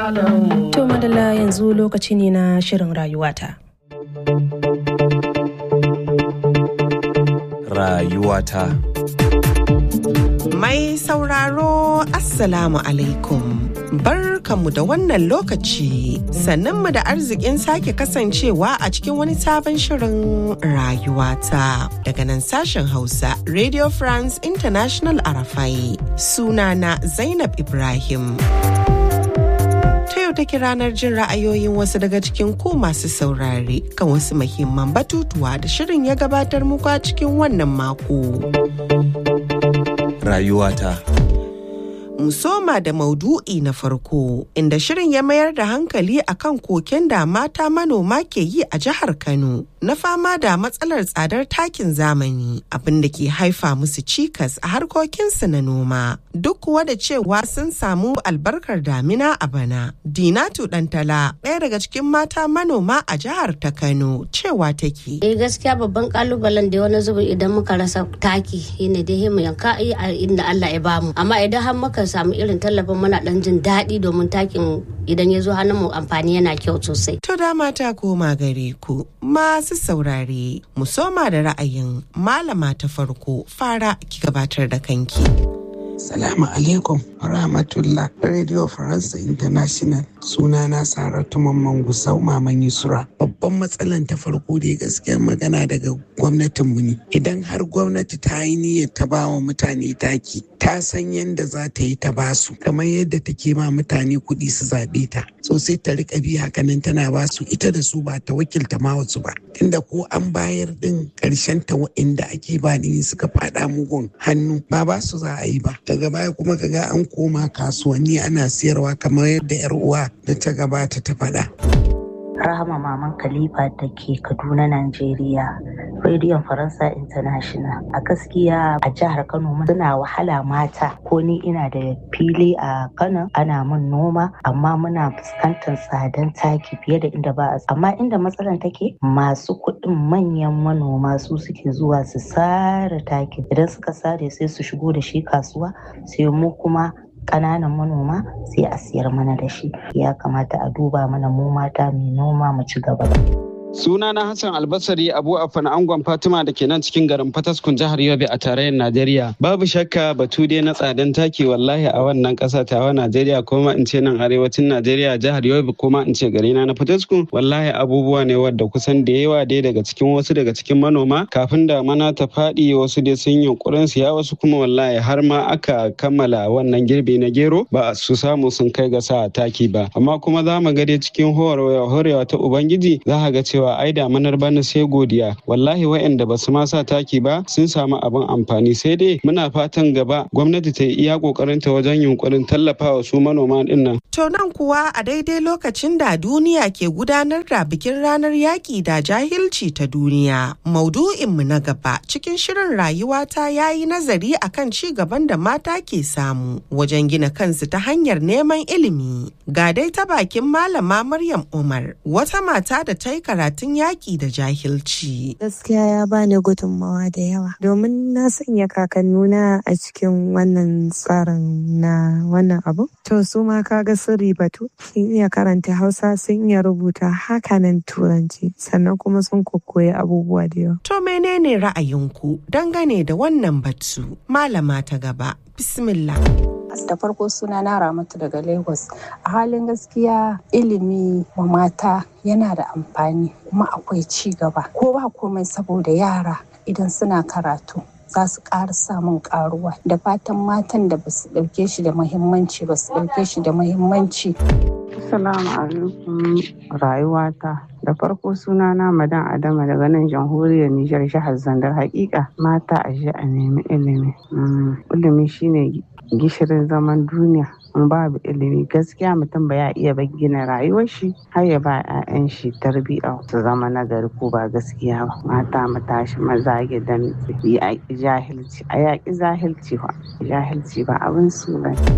To madalla yanzu lokaci ne na shirin rayuwata. Rayuwata. Mai sauraro Assalamu alaikum. Barkanmu da wannan lokaci sannanmu da arzikin sake kasancewa a cikin wani sabon shirin rayuwata daga nan sashen Hausa Radio France International Arafai sunana Zainab Ibrahim. Ta yau take ranar jin ra'ayoyin wasu daga cikin ku masu saurare kan wasu muhimman batutuwa da shirin ya gabatar muku a cikin wannan mako. Rayuwata. Musoma da maudu'i na farko inda shirin ya mayar da hankali akan koken da mata manoma ke yi a jihar Kano na fama da matsalar tsadar takin zamani abin da ke haifa musu cikas a harkokinsu na noma duk kuwa da cewa sun samu albarkar damina a bana. Dinatu Dantala ɗaya daga cikin mata manoma a jihar ta Kano cewa take. Eh gaskiya babban kalubalen da wani zubin idan muka rasa taki shine dai mu yanka a inda Allah ya bamu amma idan har muka samu irin tallafin muna dan jin daɗi domin takin idan ya zo hannun mu amfani yana kyau sosai. To dama ta koma gare ku masu saurare mu soma da ra'ayin malama ta farko fara ki gabatar da kanki. Salamu alaikum rahmatullah Radio France International sunana Saratu Mamman Gusau Maman Yusra. Babban matsalan ta farko da gaskiyar magana daga gwamnatinmu ne. Idan har gwamnati ta yi niyyar ta ba wa mutane taki, ta san yadda za ta yi ta ba su, kamar yadda take ma mutane kuɗi su zaɓe ta. So sai ta riƙa bi hakanan tana ba su ita da su ba ta wakilta ma wasu ba. Tunda ko an bayar din ƙarshen ta wa'inda ake ba ni suka faɗa mugun hannu ba ba su za a yi ba. daga baya kuma kaga an koma kasuwanni ana siyarwa kamar yadda 'yar uwa da ta gabata ta faɗa. Rahama Maman Khalifa da ke Kaduna, Najeriya, Rediyon Faransa International. A gaskiya a jihar Kano suna wahala mata ko ni ina da fili a Kano ana min noma amma muna fuskantar tsadan taki fiye da inda ba a amma inda matsalar take masu kuɗin manyan manoma su suke zuwa su sare taki idan suka sare sai su shigo da shi kasuwa sai mu kuma ƙananan manoma sai a siyar mana da shi ya kamata a duba mana mu mata mai noma mu ci gaba Suna na Hassan Albasari Abu Afan Angon Fatima da ke nan cikin garin Fataskun jihar Yobe a tarayyar Najeriya. Babu shakka batu dai na tsadan taki wallahi a wannan ƙasa tawa Najeriya kuma in ce nan arewacin Najeriya jihar Yobe kuma in ce gari na Fataskun wallahi abubuwa ne wadda kusan da yawa dai daga cikin wasu daga cikin manoma kafin da mana ta faɗi wasu dai sun yunkurin siya wasu kuma wallahi har ma aka kammala wannan girbi na gero ba su samu sun kai ga sa taki ba amma kuma za mu ga dai cikin horewa ta Ubangiji za ka ga cewa cewa ai damanar bana sai godiya wallahi waɗanda ba su ma sa taki ba sun samu abin amfani sai dai muna fatan gaba gwamnati ta yi iya kokarin ta wajen yunkurin tallafawa su manoma din nan to nan kuwa a daidai lokacin da duniya ke gudanar da bikin ranar yaƙi da jahilci ta duniya maudu'in mu na gaba cikin shirin rayuwata ya yi nazari akan ci gaban da mata ke samu wajen gina kansu ta hanyar neman ilimi ga dai ta bakin malama Maryam Umar wata mata da ta yi karatu karatun yaƙi da jahilci. Gaskiya ya bani gudunmawa da yawa domin na sanya kakannuna a cikin wannan tsarin na wannan abu. To su ma kaga sun ribatu sun iya karanta Hausa sun iya rubuta hakanan Turanci sannan kuma sun kokoyi abubuwa da yawa. To menene ra'ayinku dangane da wannan batu? Malama ta gaba. Bismillah. da farko suna na ramatu daga lagos a halin gaskiya ilimi wa mata yana da amfani kuma akwai ci gaba ko ba komai saboda yara idan suna karatu za su ƙara samun ƙaruwa da fatan matan da ba su ɗauke shi da muhimmanci ba su ɗauke shi da muhimmanci Assalamu alaikum rayuwata da farko suna na madan adama daga nan jamhuriyar Nijar jihar Zandar hakika mata a ji a nemi ilimi ilimi shine gishirin zaman duniya in babu ilimi gaskiya mutum ba ya iya gina rayuwar shi har ya ba 'ya'yan shi tarbiyya su zama nagari ko ba gaskiya ba mata mu tashi maza gidan yaƙi jahilci a yaƙi jahilci ba jahilci ba abin su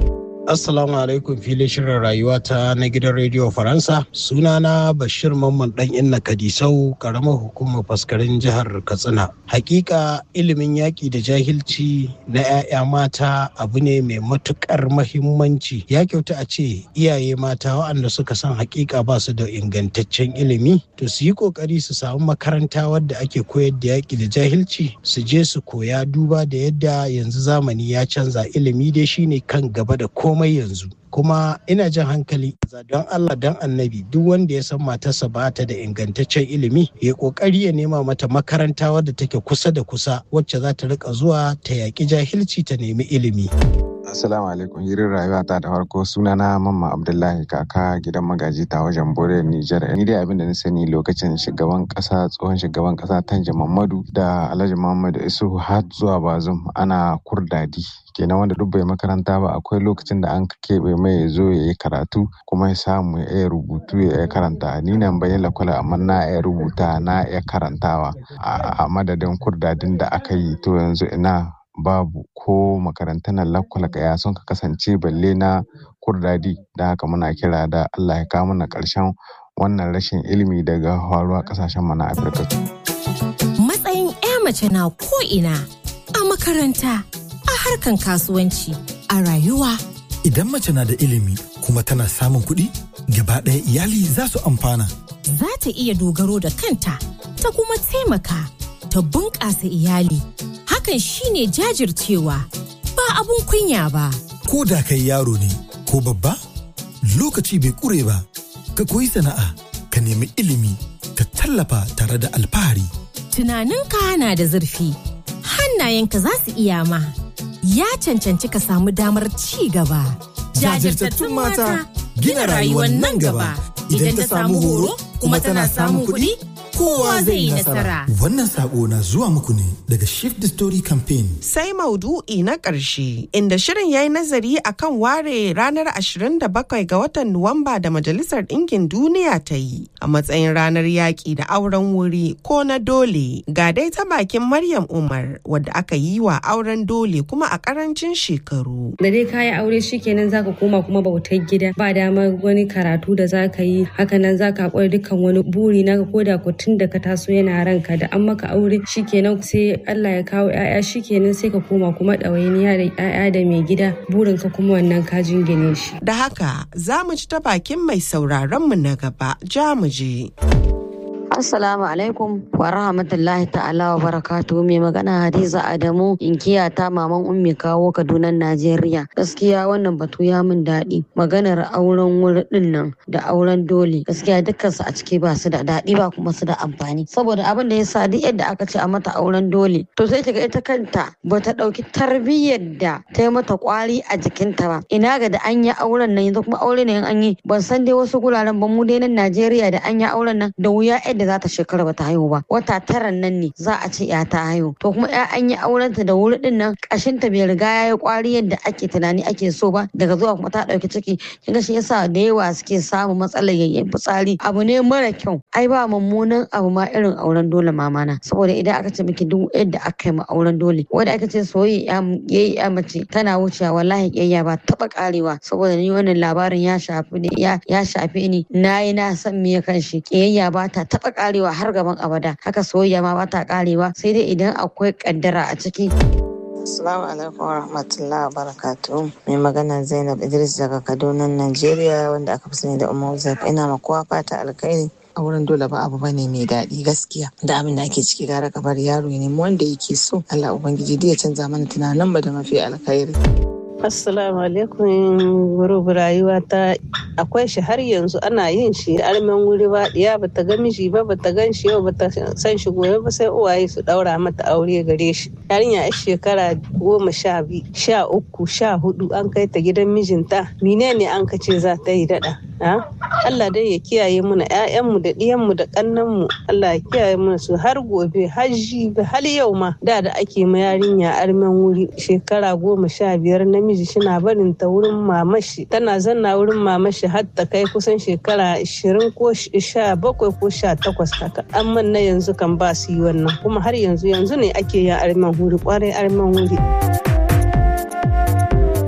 Assalamu alaikum filin shirin rayuwa ta na gidan rediyo Faransa. Sunana Bashir Mamman dan Inna Kadisau, karamar hukumar faskarin jihar Katsina. Hakika ilimin yaƙi da jahilci na 'ya'ya mata abu ne mai matukar mahimmanci. Ya kyauta a ce iyaye mata waɗanda suka san hakika ba su da ingantaccen ilimi, to su yi ƙoƙari su samu makaranta wadda ake koyar da yaƙi da jahilci, su je su koya duba da yadda yanzu zamani ya canza ilimi dai shine kan gaba da ko komai yanzu kuma ina jan hankali don Allah don annabi duk wanda ya san matarsa ba ta da ingantaccen ilimi ya kokari ya nema mata makaranta wadda take kusa da kusa wacce za ta rika zuwa ta yaƙi jahilci ta nemi ilimi. Assalamu alaikum hirin rayuwa ta da farko sunana Mamma Abdullahi kaka gidan magaji ta wajen Bore Nijar. Ni dai abin da na sani lokacin shugaban kasa tsohon shugaban kasa Tanja Mamadu da Alhaji Muhammadu Isu har zuwa Bazum ana kurdadi. kenan wanda duk bai makaranta ba akwai lokacin da an keɓe mai ya zo ya yi karatu kuma ya samu ya iya rubutu ya iya karanta ni nan bayan lakwala amma na iya rubuta na iya karantawa a madadin kurdadin da aka yi to yanzu ina babu ko makarantar lakwala ya sun ka kasance balle na kurdadi da haka muna kira da Allah ya kawo mana ƙarshen wannan rashin ilimi daga faruwa ƙasashen mu na Afirka. Matsayin 'ya mace na ko ina a makaranta a harkan kasuwanci a rayuwa. Idan mace na da ilimi kuma tana samun kuɗi, gaba ɗaya iyali za su amfana. Za ta iya dogaro da kanta, ta kuma taimaka, ta bunƙasa iyali. Hakan shine jajircewa, ba abun kunya ba. Ko da kai yaro ne, ko babba, lokaci bai ƙure ba, ka koyi sana'a, ka nemi ilimi, ka tallafa tare da alfahari. Tunaninka na da zurfi, hannayenka za su iya ma. ya cancanci ka samu damar ci gaba. Jajirtattun mata gina rayuwar nan gaba idan ta samu horo kuma tana samun kuɗi kowa zai yi nasara. Wannan sako na zuwa muku ne daga Shift the Story Campaign. Sai maudu'i na ƙarshe inda shirin ya yi nazari akan ware ranar 27 ga watan Nuwamba da Majalisar Ɗinkin Duniya ta yi a matsayin ranar yaƙi da auren wuri ko na dole. Ga dai ta bakin Maryam Umar wadda aka yi wa auren dole kuma a ƙarancin shekaru. Da dai kayi aure shikenan zaka koma kuma bautar gida ba damar wani karatu da zaka yi hakanan zaka haƙura dukkan wani buri naka koda ku tun da ka taso yana ranka da an maka aure shikenan sai Allah ya kawo ƴaƴa shikenan sai ka koma kuma ɗawainiya da ƴaƴa da mai gida burin ka kuma wannan ka jingine shi. Da haka za mu ci ta bakin mai sauraron mu na gaba ja mu je. Assalamu alaikum wa rahmatullahi ta'ala wa barakatu mai magana Hadiza Adamu inkiya ta maman ummi kawo Kaduna Najeriya. Gaskiya wannan batu ya min daɗi. Maganar auren wuri ɗin nan da auren dole. Gaskiya dukkansu a ciki ba su da daɗi ba kuma su da amfani. Saboda abin da ya sa duk yadda aka ce a mata auren dole. To sai ga ita kanta ba ta ɗauki tarbiyyar da ta yi mata ƙwari a jikinta ba. Ina ga da an yi auren nan yanzu kuma aure ne an yi ban san dai wasu guraren ba mu dai nan Najeriya da an yi auren nan da wuya yadda za ta shekara bata haihu ba wata tara nan ne za a ce ya ta haihu to kuma ya an yi aurenta da wuri din nan kashin ta bai riga ya yi kwari yadda ake tunani ake so ba daga zuwa kuma ta dauki ciki kinga shi yasa da yawa suke samun matsalar yayyen fitsari abu ne mara kyau ai ba mummunan abu ma irin auren dole mamana saboda idan aka ce miki duk yadda aka yi ma auren dole wanda aka ce soyayya yayi ya mace tana wucewa wallahi kiyayya ba taba karewa saboda ni wannan labarin ya shafi ne ya shafe ni nayi na san me kan shi kiyayya ba ta taba karewa har gaban abada haka soyayya ma ba ta karewa sai dai idan akwai kaddara a ciki Assalamu alaikum wa rahmatullahi wa barakatuhu. Mai magana Zainab Idris daga Kaduna, Najeriya wanda aka fi sani da Umar Zafi. Ina ma kowa fata alkhairi. a wurin dole ba abu bane mai daɗi gaskiya da abin da ake ciki gara ka bar yaro ya nemi wanda yake so Allah ubangiji ya canza mana tunanin mu da mafi alkhairi Assalamu alaikum gurubu rayuwa ta akwai shi har yanzu ana yin shi armen wuri ba diya bata ga miji ba bata gan shi yau bata san shi gobe ba sai uwaye su daura mata aure gare shi yarinya a shekara goma sha biyu sha uku sha hudu an kai ta gidan mijinta menene an kace za ta yi dada Allah dai ya kiyaye muna ƴaƴanmu da ɗiyanmu da ƙannanmu Allah ya kiyaye muna su har gobe har jibi har yau ma da da ake ma yarinya armen wuri shekara goma sha biyar namiji shina barin ta wurin mamashi tana zanna wurin mamashi har ta kai kusan shekara ashirin ko sha bakwai ko sha takwas haka amma na yanzu kan ba su yi wannan kuma har yanzu yanzu ne ake yin armen wuri kwarai armen wuri.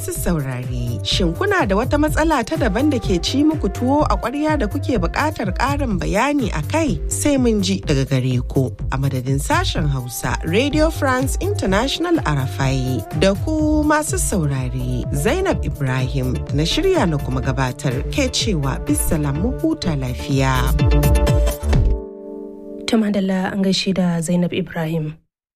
masu saurare, shin kuna da wata matsala ta daban da ke ci muku tuwo a ƙwarya da kuke buƙatar ƙarin bayani a kai sai mun ji daga gare ku a madadin sashen Hausa Radio France International Arafai da ku masu saurare Zainab Ibrahim na shirya na kuma gabatar ke cewa bisalam mu huta lafiya. Tumadalla an gaishe da Zainab Ibrahim.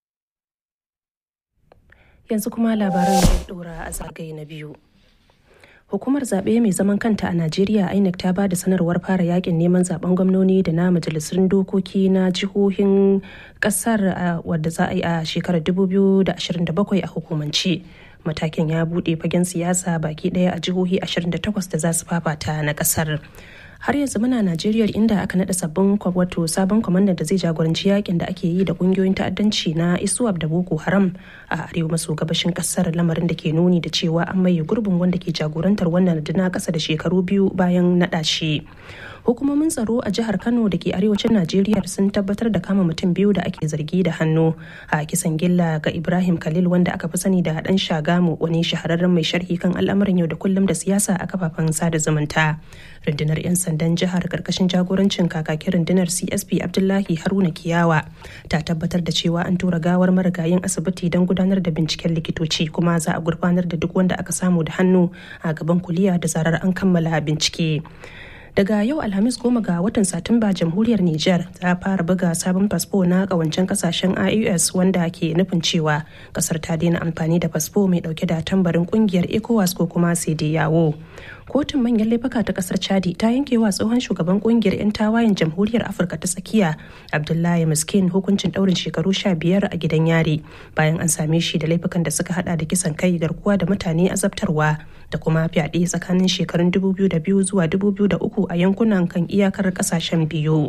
yanzu kuma labaran zai dora a zagaye na biyu hukumar zaɓe mai zaman kanta a najeriya inec ta ba da sanarwar fara yakin neman zaben gwamnoni da na majalisun dokoki na jihohin ƙasar wadda za a yi a shekarar 2027 a hukumance matakin ya buɗe fagen siyasa baki ɗaya a jihohi 28 da za su fafata na ƙasar har yanzu muna najeriya inda aka nada sabbin wato sabon kwamandan da zai jagoranci yakin da ake yi da kungiyoyin ta'addanci na isuwab da boko haram a arewa maso gabashin kasar lamarin da ke nuni da cewa an maye gurbin wanda ke jagorantar wannan na kasa da shekaru biyu bayan nada shi hukumomin tsaro a jihar kano da ke arewacin najeriya sun tabbatar da kama mutum biyu da ake zargi da hannu a kisan gilla ga ibrahim khalil wanda aka fi sani da dan shagamu wani shahararren mai sharhi kan al'amuran yau da kullum da siyasa a kafafen sada zumunta rundunar 'yan sandan jihar karkashin jagorancin kakakin rundunar csp abdullahi haruna kiyawa ta tabbatar da cewa an tura gawar marigayin asibiti don gudanar da binciken likitoci kuma za a gurfanar da duk wanda aka samu da hannu a gaban kuliya da zarar an kammala bincike daga yau alhamis goma ga watan satumba jamhuriyar niger ta fara buga sabon fasfo na kawancen kasashen ios wanda ke nufin cewa kasar ta daina amfani da fasfo mai dauke da tambarin kungiyar ecowas ko kuma yawo kotun manyan laifuka ta kasar chadi ta yanke wa tsohon shugaban kungiyar 'yan tawayen jamhuriyar afirka ta tsakiya abdullahi miskin hukuncin daurin shekaru sha biyar a gidan yari bayan an same shi da laifukan da suka hada da kisan kai garkuwa da mutane azabtarwa da kuma fyaɗe tsakanin shekarun 2002 zuwa 2003 a yankunan kan iyakar kasashen biyu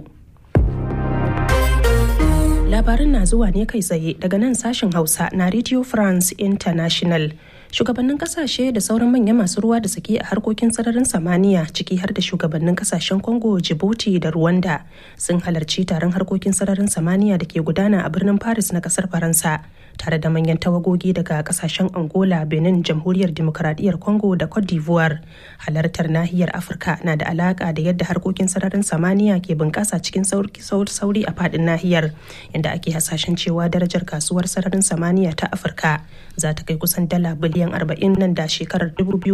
labarin na zuwa ne kai tsaye daga nan sashen hausa na radio france international shugabannin kasashe da sauran manyan masu ruwa da suke a harkokin sararin samaniya ciki har da shugabannin kasashen congo djibouti da rwanda sun halarci taron harkokin sararin samaniya da ke gudana a birnin paris na kasar faransa tare da manyan tawagogi daga kasashen angola benin jamhuriyar demokradiyyar congo da cote d'ivoire halartar nahiyar afirka na da alaka da yadda harkokin sararin samaniya ke bunƙasa cikin sauri a faɗin nahiyar inda ake hasashen cewa darajar kasuwar sararin samaniya ta afirka za ta kai kusan dala biliyan 40 nan da shekarar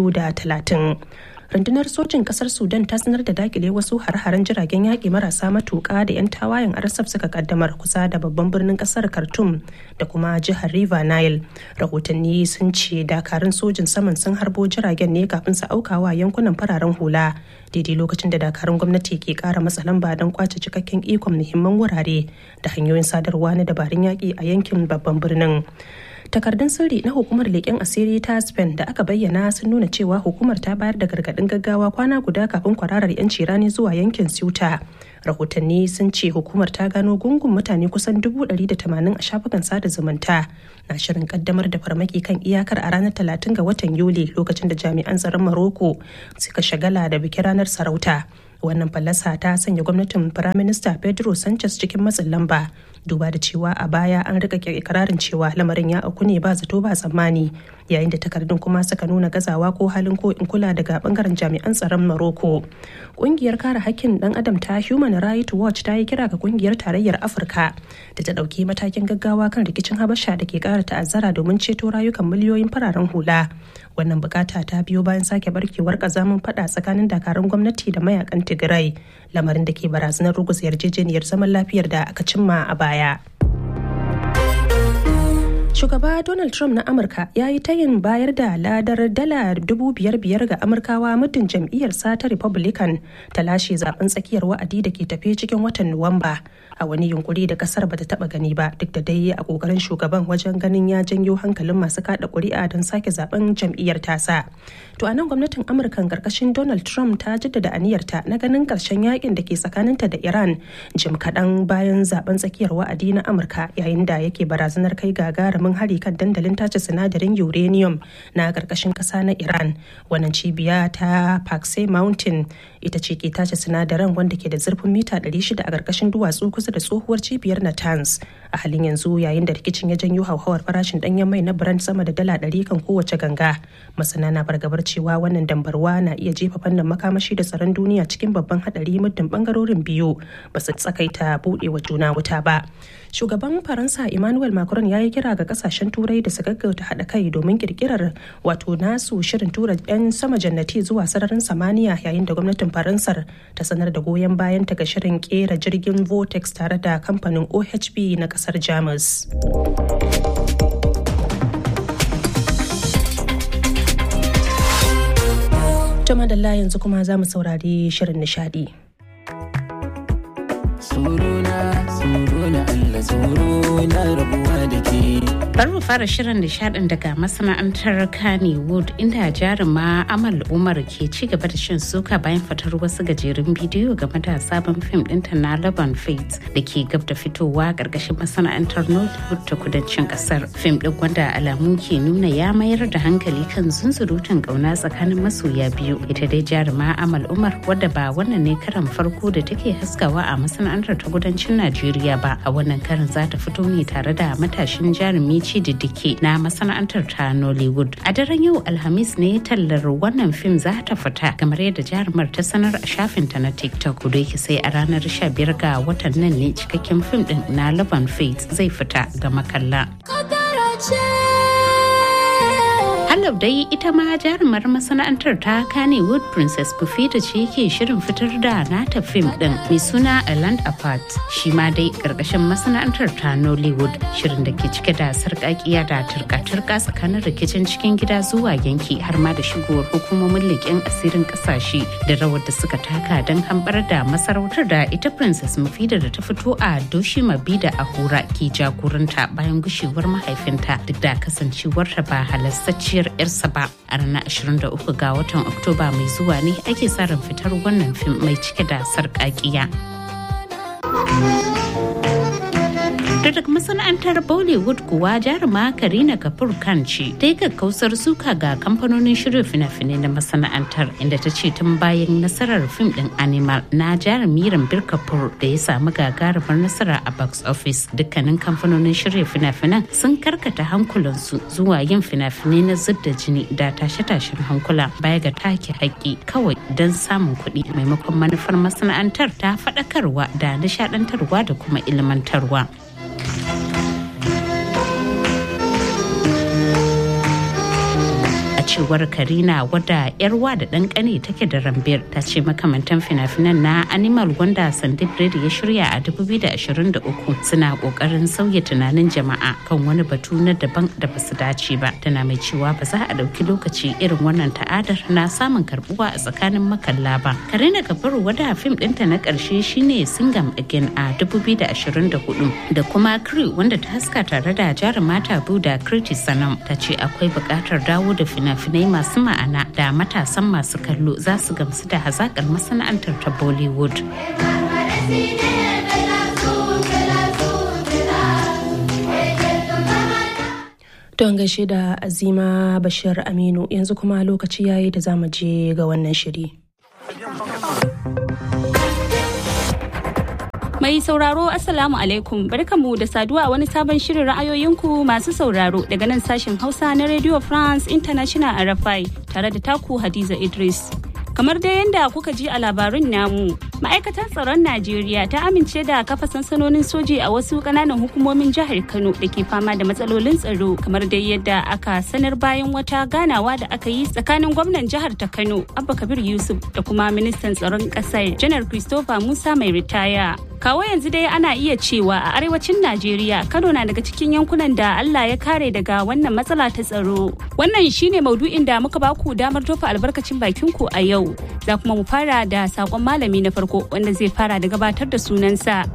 2030 rundunar sojin kasar sudan ta sanar da dakile wasu har-haren jiragen yaƙi marasa matuƙa da 'yan tawayen rsf suka kaddamar kusa da babban birnin kasar khartoum da kuma jihar river nile rahotanni sun ce dakarun sojin saman sun harbo jiragen ne kafin su aukawa yankunan fararen hula daidai lokacin da dakarun gwamnati ke kara matsa lamba don kwace cikakken ikon muhimman wurare da hanyoyin sadarwa na dabarun yaƙi a yankin babban birnin takardun sirri na hukumar leƙen asiri ta spain da aka bayyana sun nuna cewa hukumar ta bayar da gargaɗin gaggawa kwana guda kafin kwararar 'yanci rani zuwa yankin ceuta rahotanni sun ce hukumar ta gano gungun mutane kusan 180 a shafukan sada zumunta na shirin kaddamar da farmaki kan iyakar a ranar 30 ga watan yuli lokacin da jami'an tsaron maroko suka shagala da bikin ranar sarauta wannan fallasa ta sanya gwamnatin firaminista pedro sanchez cikin matsin lamba duba da cewa a baya an rika ikirarin cewa lamarin ya auku ne ba zato ba tsammani yayin da takardun kuma suka nuna gazawa ko halin ko in kula daga bangaren jami'an tsaron maroko kungiyar kare hakkin dan adam ta human rights watch ta yi kira ga kungiyar tarayyar afirka da ta dauki matakin gaggawa kan rikicin habasha da ke kara ta'azzara domin ceto rayukan miliyoyin fararen hula wannan bukata ta biyo bayan sake barkewar kazamin fada tsakanin dakarun gwamnati da mayakan tigray lamarin da ke barazanar ruguza yarjejeniyar zaman lafiyar da aka cimma a baya shugaba donald trump na amurka ya yi tayin bayar da ladar dala dubu biyar biyar ga amurkawa muddin jam'iyyarsa ta republican ta lashe zaben tsakiyar wa'adi da ke tafe cikin watan nuwamba a wani yunkuri da kasar bata taba gani ba duk da dai a kokarin shugaban wajen ganin ya janyo hankalin masu kada kuri'a don sake zaben jam'iyyar tasa to anan gwamnatin amurka karkashin donald trump ta jaddada aniyarta na ganin karshen yakin da ke tsakaninta da iran jim kaɗan bayan zaben tsakiyar wa'adi na amurka yayin da yake barazanar kai gagarumin mummunan hari kan dandalin tace sinadarin uranium na ƙarƙashin ƙasa na iran wannan cibiya ta pakse mountain ita ce ke tace sinadaran wanda ke da zurfin mita 600 a ƙarƙashin duwatsu kusa da tsohuwar cibiyar natanz a halin yanzu yayin da rikicin ya janyo hauhawar farashin ɗanyen mai na brand sama da dala 100 kan kowace ganga masana na fargabar cewa wannan dambarwa na iya jefa fannin makamashi da tsaron duniya cikin babban hadari muddin bangarorin biyu ba su tsakaita buɗewa juna wuta ba shugaban faransa emmanuel macron ya yi kira ga kasashen turai da su gaggauta haɗa kai domin kirkirar wato nasu shirin tura 'yan sama jannati zuwa sararin samaniya yayin da gwamnatin faransar ta sanar da goyon bayan ta ga shirin kera jirgin vortex tare da kamfanin ohb na kasar jamus To madalla yanzu kuma za mu saurari shirin nishadi. Suruna, suruna Allah, suruna rabuwa da ke. Bari mu fara shirin nishadin daga masana'antar Kannywood inda jaruma Amal Umar ke ci gaba da shan suka bayan fitar wasu gajerun bidiyo game da sabon fim ɗinta na Laban Fate da ke gab da fitowa ƙarƙashin masana'antar Nollywood ta kudancin ƙasar. Fim ɗin wanda alamu ke nuna ya mayar da hankali kan zunzurutun ƙauna tsakanin masoya biyu. Ita dai jaruma Amal Umar wadda ba wannan ne karan farko da take haskawa a masana'antar ta kudancin Najeriya ba. A wannan karin za ta fito ne tare da matashin jarumi diddike na masana'antar ta Nollywood. A daren yau Alhamis ne tallar wannan fim za ta fita kamar yadda jarumar ta sanar a shafinta na TikTok. Da yake sai a ranar 15 ga watan nan ne cikakken fim din na Love and Faith zai fita ga makalla. Halab dai ita ma jarumar masana'antar ta Kannywood Princess Bufita ce ke shirin fitar da nata fim din mai suna A Land Apart. Shi ma dai karkashin masana'antar ta Nollywood shirin da ke cike da sarƙaƙiya da turka-turka tsakanin rikicin cikin gida zuwa yanki har ma da shigowar hukumomin leƙen asirin ƙasashe da rawar da suka taka don hambar da masarautar da ita Princess Mufida da ta fito a Doshi Mabida Ahura ke jagoranta bayan gushewar mahaifinta duk da kasancewarta ba halastacciyar yarsa ba a ranar 23 ga watan oktoba mai zuwa ne ake sa ran fitar wannan fim mai cike da sarƙaƙiya. daga masana'antar bollywood kuwa jaruma karina kapoor khan ce ta yi kakkausar suka ga kamfanonin shirya fina-finai na masana'antar inda ta ce tun bayan nasarar fim din animal na jarumi rambir kapoor da ya samu gagarumar nasara a box office dukkanin kamfanonin shirya fina-finan sun karkata hankulansu zuwa yin fina-finai na zub da jini da tashe-tashen hankula baya ga take haƙƙi kawai don samun kuɗi maimakon manufar masana'antar ta faɗakarwa da nishaɗantarwa da kuma ilmantarwa. cewar karina wadda yarwa da ɗan ƙane take da rambir ta ce makamantan fina-finan na animal wanda sandip Reddy ya shirya a 2023 suna ƙoƙarin sauya tunanin jama'a kan wani batu na daban da ba su dace ba tana mai cewa ba za a ɗauki lokaci irin wannan ta'adar na samun karbuwa a tsakanin makalla ba karina kabaru wadda fim ɗinta na ƙarshe shine singam again a 2024 da kuma crew wanda ta haska tare da jarumata tabu da kriti sanam ta ce akwai buƙatar dawo da fina fina-finai masu ma'ana da matasan masu kallo za su gamsu da hazakar masana'antar ta bollywood Don gaishe da Azima Bashir Aminu yanzu kuma lokaci yayi da zamu je ga wannan shiri. Mai sauraro Assalamu alaikum barkamu da saduwa a wani sabon shirin ra'ayoyinku masu sauraro daga nan sashen Hausa na Radio France International RFI tare da taku Hadiza Idris. Kamar dai yadda kuka ji a labarin namu, ma'aikatar tsaron Najeriya ta amince da kafa sansanonin soji a wasu kananan hukumomin jihar Kano da ke fama da matsalolin tsaro kamar dai yadda aka sanar bayan wata ganawa da aka yi tsakanin gwamnan jihar ta Kano Abba Kabir Yusuf da kuma ministan tsaron ƙasar Janar Christopher Musa mai ritaya. kawo yanzu dai ana iya cewa a arewacin najeriya kano na daga cikin yankunan da allah ya kare daga wannan matsala ta tsaro wannan shine maudu'in da muka baku damar tofa albarkacin bakin ku a yau za kuma mu fara da sakon malami na farko wanda zai fara da gabatar da sunansa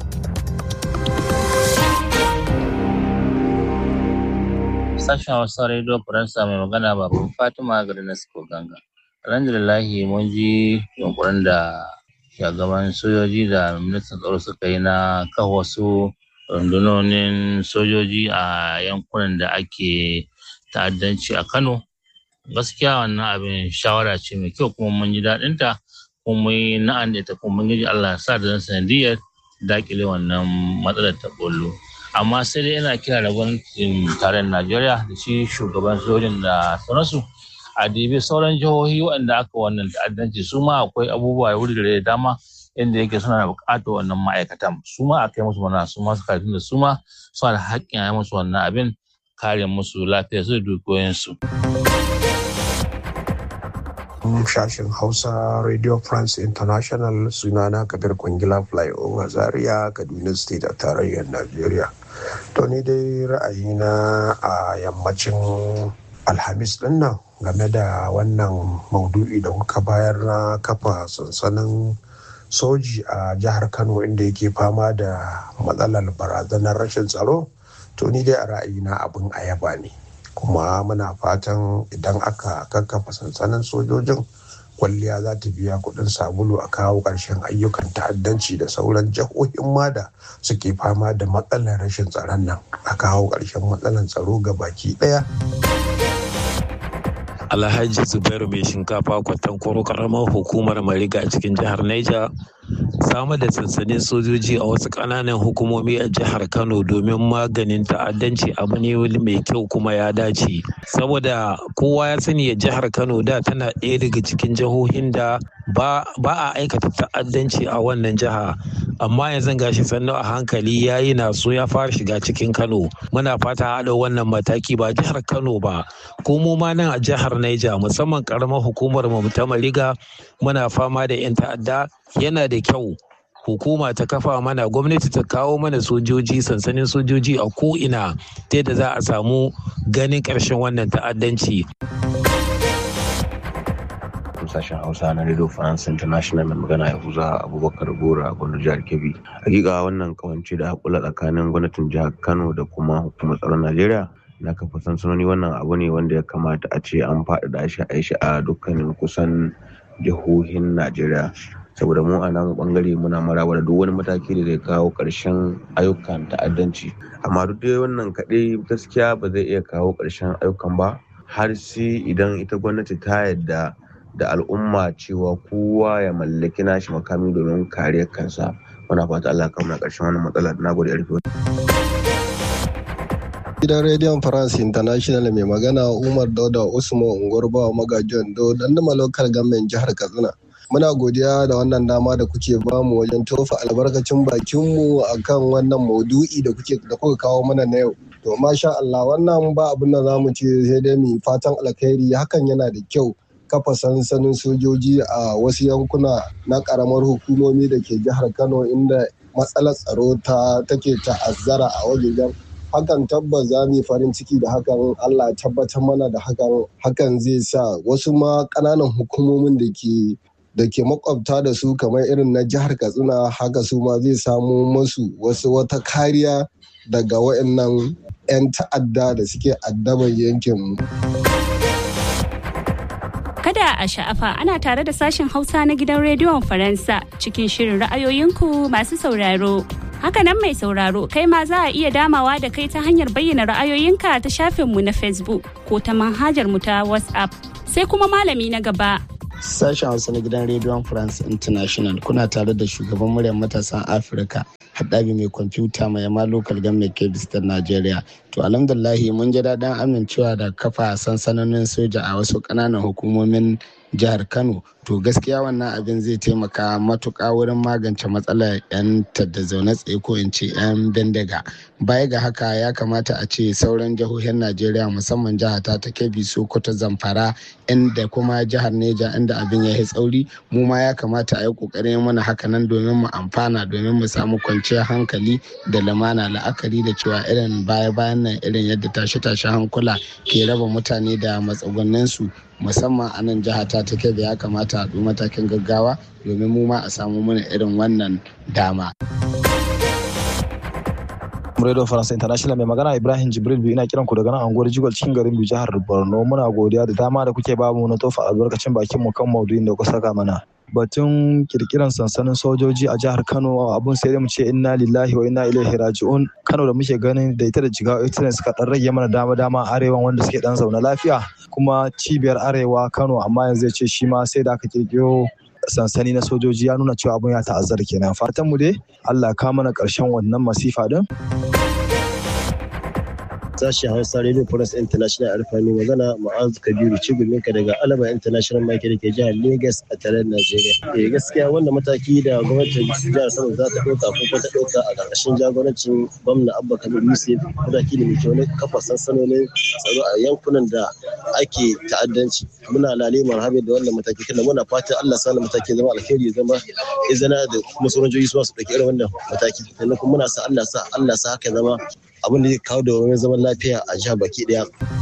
sashen hausa radio faransa mai magana baban fatima garin ganga alhamdulillahi mun ji yunkurin da shugaban sojoji da ministan tsaro suka yi na kawo wasu rundunonin sojoji a yankunan da ake ta'addanci a Kano. Gaskiya wannan abin shawara ce mai kyau kuma mun ji daɗin ta kuma mun yi na'an da ita kuma mun yi Allah ya sa da zan sanadiyar dakile wannan matsalar ta bollo. Amma sai dai ina kira da gwamnatin tarayyar Najeriya da shi shugaban sojin da sauransu a dibi sauran jihohi waɗanda aka wannan ta'addanci su ma akwai abubuwa wuri da dama inda yake suna da buƙatar wannan ma'aikatan su ma a kai musu wannan su ma su karfin da su ma suna da haƙƙin a yi musu wannan abin kare musu lafiya su da dukiyoyinsu. Shashin Hausa Radio France International sunana Kabir Kwangila Flyover Zaria Kaduna State a tarayyar Najeriya. To ni dai ra'ayina a yammacin Alhamis din nan game da wannan maudu'i da kuka bayar na kafa sansanin soji a jihar Kano inda yake fama da matsalar barazanar rashin tsaro. To ni dai a ra'ayina abin ayaba ne. kuma muna fatan idan aka kakkafa sansanin sojojin kwalliya za ta biya kudin sabulu a kawo ƙarshen ayyukan ta'addanci da sauran jihohin ma da suke fama da matsalar rashin tsaron nan a kawo ƙarshen matsalar tsaro ga baki ɗaya. Alhaji Zubairu mai shinkafa kwatan kwaro karamar hukumar Mariga a cikin jihar Niger samar da sansanin sojoji a wasu ƙananan hukumomi a jihar Kano domin maganin ta'addanci abu ne mai kyau kuma ya dace. Saboda kowa ya sani a jihar Kano da tana ɗaya daga cikin jihohin da ba a aikata ta'addanci a wannan jiha amma yanzu gashi sannu a hankali ya yi naso ya fara shiga cikin Kano muna fata haɗa wannan mataki ba jihar Kano ba ko mu ma nan a jihar Niger musamman karamar hukumar mu ta Mariga muna fama da 'yan ta'adda yana da kyau hukuma ta kafa mana gwamnati ta kawo mana sojoji sansanin sojoji a ko'ina ta yadda za a samu ganin ƙarshen wannan ta'addanci. sashen hausa na radio france international mai magana ya huza abubakar gora a gwamnatin jihar kebbi hakika wannan kawance da hakula tsakanin gwamnatin jihar kano da kuma hukumar tsaron najeriya na kafa sansanoni wannan abu ne wanda ya kamata a ce an faɗaɗa shi a shi a dukkanin kusan jihohin najeriya saboda mu a nan bangare muna maraba da duk wani mataki da zai kawo ƙarshen ayyukan ta'addanci amma duk dai wannan kaɗai gaskiya ba zai iya kawo ƙarshen ayyukan ba har sai idan ita gwamnati ta yadda da al'umma cewa kowa ya mallaki nashi makami domin kariyar kansa muna fata Allah kama ƙarshen wannan matsala na gode rufe gidan rediyon france international mai magana umar dauda usman ungurba magajiyan do dandama lokal gamen jihar katsina muna godiya da wannan dama da kuke bamu wajen tofa albarkacin bakinmu akan wannan maudu'i da kuke da kuka kawo mana na yau to masha Allah wannan ba abin da zamu ce sai dai mu fatan alkhairi hakan yana da kyau kafa sansanin sojoji a wasu yankuna na karamar hukumomi da ke jihar Kano inda matsalar tsaro ta take ta'azzara a wajejen hakan tabbas za mu yi farin ciki da hakan Allah tabbatar mana da hakan hakan zai sa wasu ma ƙananan hukumomin da ke da ke makwabta da su kamar irin na jihar katsina haka su ma zai samo masu wasu wata kariya daga waɗannan 'yan ta'adda da suke addaban yankin Kada a sha'afa ana tare da sashen Hausa na gidan rediyon Faransa cikin shirin ra'ayoyinku masu sauraro. Hakanan mai sauraro kai ma za a iya damawa da kai ta hanyar bayyana ra'ayoyinka ta shafinmu na Facebook ko ta manhajar mu ta WhatsApp. Sai kuma malami na gaba Sashen Hausa na gidan rediyon France International kuna tare da shugaban muryar matasan Afirka haɗabi mai kwamfuta mai yamma local government kebis ta Najeriya. To alhamdulahi mun ji daɗin amincewa da kafa sansanonin soja a wasu ƙananan hukumomin jihar Kano. To gaskiya wannan abin zai taimaka matuƙa wurin magance matsalar 'yan da zaune tsaye ko in ce 'yan bindiga. Baya ga haka ya kamata a ce sauran jihohin Najeriya musamman jihar ta ta Kebbi Sokoto Zamfara inda kuma jihar Neja inda abin ya yi tsauri mu ma ya kamata a yi ƙoƙarin mana hakanan domin mu amfana domin mu samu kwanciyar hankali da lamana la'akari da cewa irin baya-bayan nan irin yadda tashe-tashe hankula ke raba mutane da matsugunninsu musamman a nan jiha ta take da ya kamata a ɗu matakin gaggawa domin mu ma a samu mana irin wannan dama. Radio France International mai magana Ibrahim Jibril biyu ina kiran ku daga nan anguwar Jigol cikin garin Biyu jihar Borno muna godiya da dama da kuke bamu na tofa albarkacin bakin mu kan maudu'in da ku saka mana. batun kirkiran sansanin sojoji a jihar Kano abun sai dai mu ce inna lillahi wa inna ilaihi raji'un Kano da muke ganin da ita da jigawa ita ne suka dan rage mana dama dama arewan wanda suke dan zaune lafiya kuma cibiyar arewa Kano amma yanzu ya ce shi ma sai da aka kirkiro sansani na sojoji ya nuna cewa abun ya ta'azzara kenan fatan mu dai Allah ka mana karshen wannan masifa din sashen hausa radio plus international alfani magana ma'az kabiru cigumin ka daga alaba international market da ke jihar lagos a tare najeriya eh gaskiya wannan mataki da gwamnatin jihar kano za ta ɗauka ko ta ɗauka a ƙarƙashin jagorancin gwamna abba kabir yusuf mataki ne mai kyau na kafa sansanonin tsaro a yankunan da ake ta'addanci muna lale marhabi da wannan mataki tunda muna fatan allah sa mataki zama alheri zama izina da kuma sauran jihohi su ɗauki irin wannan mataki sannan kuma muna sa allah sa allah sa haka zama abin da zai kawo da wani zaman lafiya a jihar baki daya.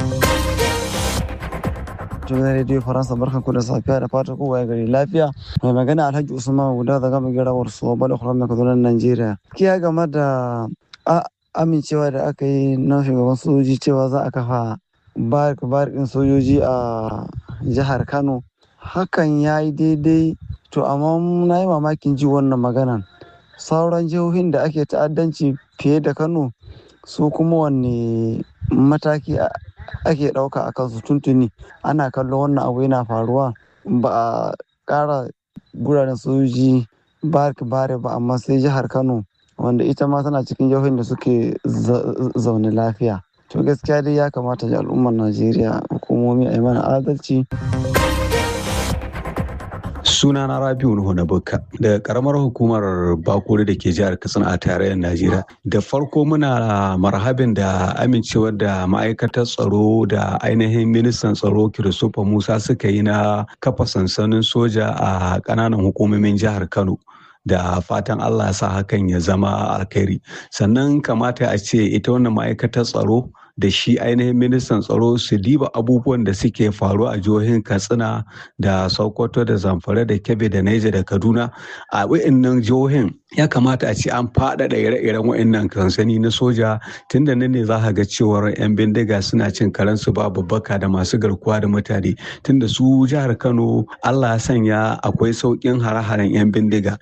Tunan Radio Faransa barkan ku da safiya da fatan kowa ya gari lafiya. Mai magana Alhaji Usman Guda da gama girawar su bala kuran mai kadunan Najeriya. Kiya game da amincewa da aka yi na shugaban sojoji cewa za a kafa barik barikin sojoji a jihar Kano. Hakan ya yi daidai to amma na yi mamakin ji wannan maganan. Sauran jihohin da ake ta'addanci fiye da Kano su kuma wanne mataki ake ɗauka a kansu tuntuni ana kallon wannan abu yana faruwa ba a ƙara guraren sojoji bark bare ba amma sai jihar kano wanda ita ma tana cikin jihohin da suke zaune lafiya to gaskiya dai ya kamata da al'ummar najeriya hukumomi a yi mana adalci suna na rabiu nuhu na bukka da karamar hukumar bakuri da ke jihar katsina a tarayyar najeriya da farko muna marhabin da amincewar da ma'aikatar tsaro da ainihin ministan tsaro christopher musa suka yi na kafa sansanin soja a kananan hukumomin jihar kano da fatan allah sa hakan ya zama alkhairi sannan kamata a ce ita wannan ma'aikatar tsaro da shi ainihin ministan tsaro su diba abubuwan da suke faru a jihohin katsina da sokoto da zamfara da kebbi da naija da kaduna a wa'annan jihohin ya kamata a ce an faɗaɗa ire-iren wa'annan kansani na soja tunda nan ne za ga cewar 'yan bindiga suna cin karensu ba babbaka da masu garkuwa da mutane tunda su jihar kano allah ya sanya akwai sauƙin hare-haren 'yan bindiga.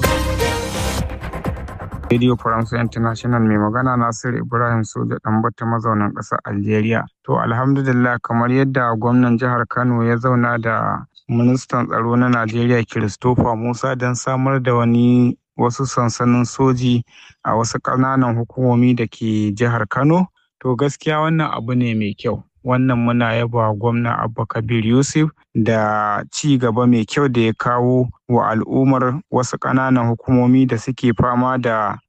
Radio France International mai magana Nasiru Ibrahim Soja Ɗanbata mazaunin ƙasar Algeria. To alhamdulillah kamar yadda gwamnan jihar Kano ya zauna da ministan tsaro na Najeriya Christopher Musa don samar da wani wasu sansanin soji a wasu ƙananan hukumomi da ke jihar Kano. To gaskiya wannan abu ne mai kyau. Wannan muna yaba gwamna Abba Kabir Yusuf da ci gaba mai kyau da ya kawo wa al'ummar wasu ƙananan hukumomi da suke fama da